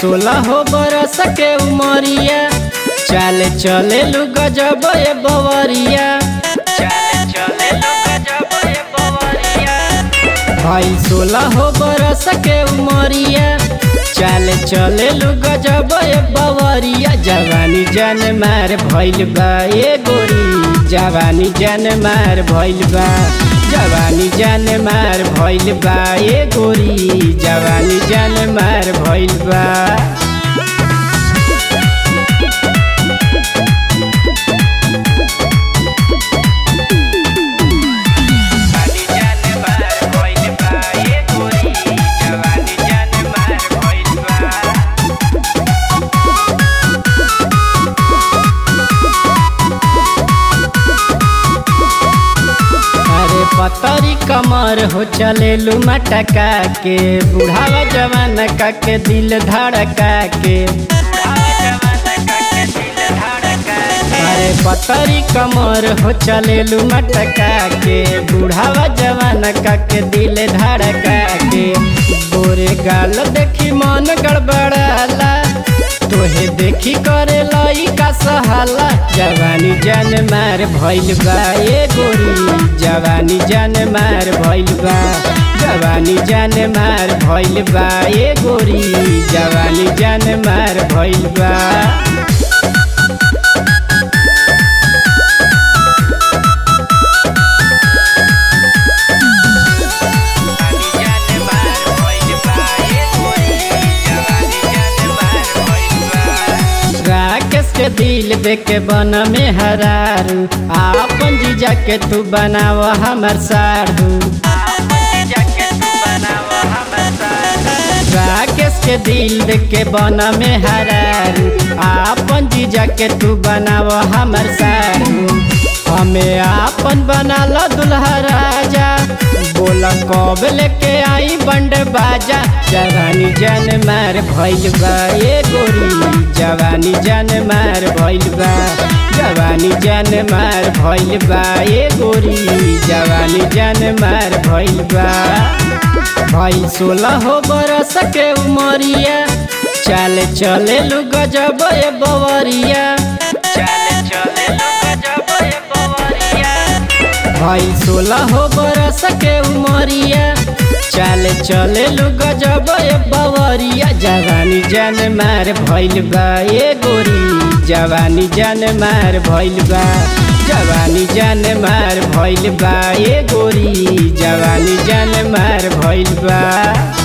सोलह हो बरस के उमरिया चाले चले लू गजब ए बवरिया चाले चले लू गजब ए बवरिया भाई सोलह हो बरस के उमरिया चाले चले लू गजब ए बवरिया जवानी जन मार भइल बा ए गोरी जवानी जन मार भइल बा जवानी जन मार भइल बा ए गोरी जवानी जन मार भइल बा जवानी जन मार भइल बा ए गोरी जवानी जन मार भइल बा अरे पतरी कमर हो चले लू मटका के बुढ़ावा जवान का के दिल धड़का के अरे पतरी कमर हो चले लू मटका के बुढ़ावा जवान का के दिल धड़का के बोरे गाल देखी मन गड़बड़ाला तोहे देखी करे लई का सहाला जवानी जन मार भइल बा ए गोरी जवानी जन मार भइल बा जवानी जन मार भइल बा ए गोरी जवानी जन मार भइल बा राकेश के दिल देख के बन में हरारू आपन जीजा के तू बनाव हमर साढ़ू राकेश के दिल देख के बन में हरारू आपन जीजा के तू बनाव हमर साढ़ू हमें आपन बना लो दुल्हा राजा बोला कब लेके आई बंड बाजा जवानी जन मार भइल बा ए गोरी जवानी जन मार भइल बा जवानी जन मार भइल बा ए गोरी जवानी जन मार भइल बा भाई सोलह हो बरस के उमरिया चाले चले लू गजब ए बवरिया चाले चले लू गजब ए बवरिया भाई सोलह हो बरस के उमरिया चाले चले लू गजब ए बवरिया जवानी जन मार भइल बा ए गोरी जवानी जन मार भइल बा जवानी जन मार भइल बा ए गोरी जवानी जन मार भइल बा